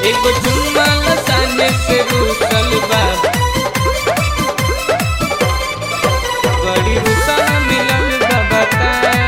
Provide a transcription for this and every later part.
एगो चुम्मा लसाने से रूसल बा बड़ी रुसल मिलल बा बता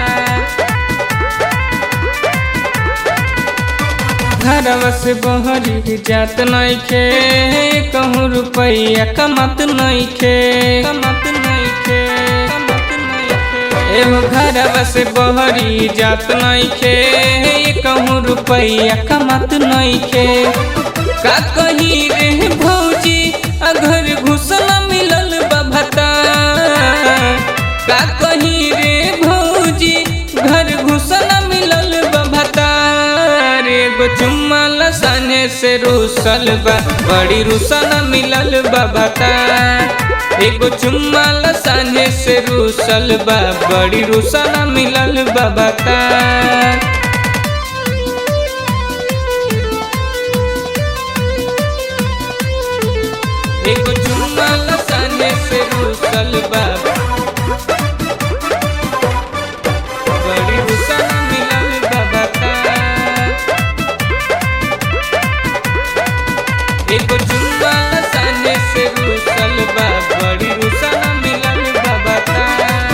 घरवा से बहरी जात नइखे कहूँ रुपैया कमत नइखे कमत नइखे कमत नइखे एहो घरवा से बहरी जात नइखे कहूँ रुपैया कमत नइखे का कही रे भौजी अगर घुसल मिलल बा भता का कही रे भौजी घर घुसल मिलल बा भता एगो चुम्मा लसाने से रूसल बा बड़ी रूसल मिलल बा बता एगो चुम्मा लसाने से रूसल बा बड़ी रूसल मिलल बा बता एगो चुम्मा लसाने से रूसल बा बड़ी रूसल मिलल बा बता एगो चुम्मा लसाने से रूसल बा बड़ी रूसल मिलल बा बता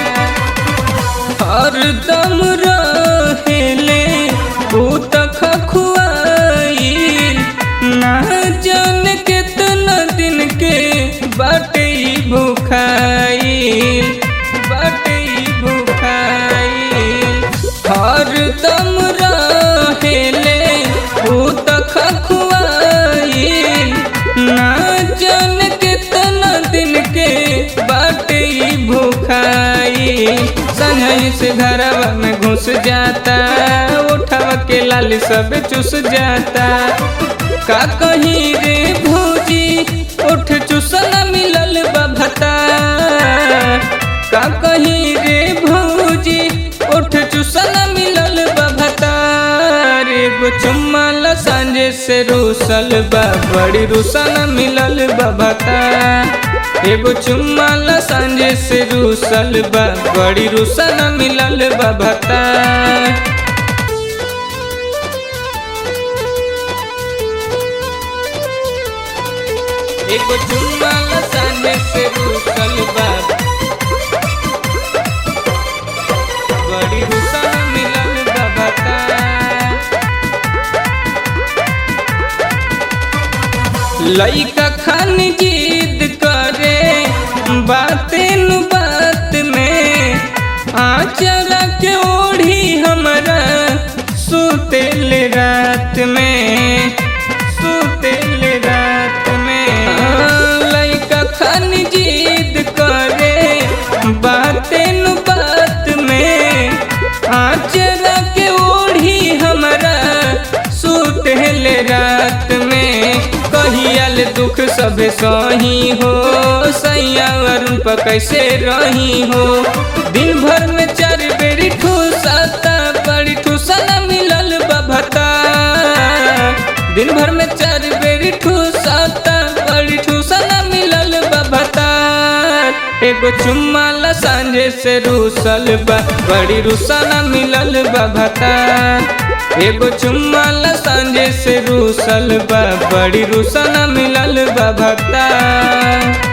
हरदम रहेले ऊ त खखुआइल ना जाने कितना दिन के बाटे ई भूखाइल बाटे ई भूखाइल हरदम रहेले ऊ त खखुआइल ना जाने कितना दिन के बाटे ई भूखाइल संगई से घरवा में घुस जाता उठावा के लाल सब चुस जाता का कहीं रे भौजी उठ चुसल मिलल बा भता का कहीं रे भौजी उठ चुसल मिलल बा भता एगो चुम्मा लसांझे से रूसल बा बड़ी रूसल मिलल बा भता एगो चुम्मा लसांझे से रूसल बा बड़ी रूसल मिलल बा भता एगो चुम्मा लसाने से रूसल बा बड़ी रूसल मिलल बा बता लइका खान जिद करे बाते नु बात में आचरा के ओढ़ी हमरा सुतेल रात में सुतेल रात में लइका खान जिद करे बाते नु बात में आचरा के ओढ़ी हमरा सुतेल रात में कहियल दुख सब सही हो सैया अरुण पर कैसे रही हो दिन भर में चार बेरी ठूसता बड़ी ठूसना मिलल बभता दिन भर में चार बेरी ठूसता बड़ी ठूसना मिलल बभता एगो चुम्मा लसांझे से रूसल बा बड़ी रूसना मिलल बभता एगो चुम्मा लसांझे से रूसल बा बड़ी रूसना मिलल बा भक्ता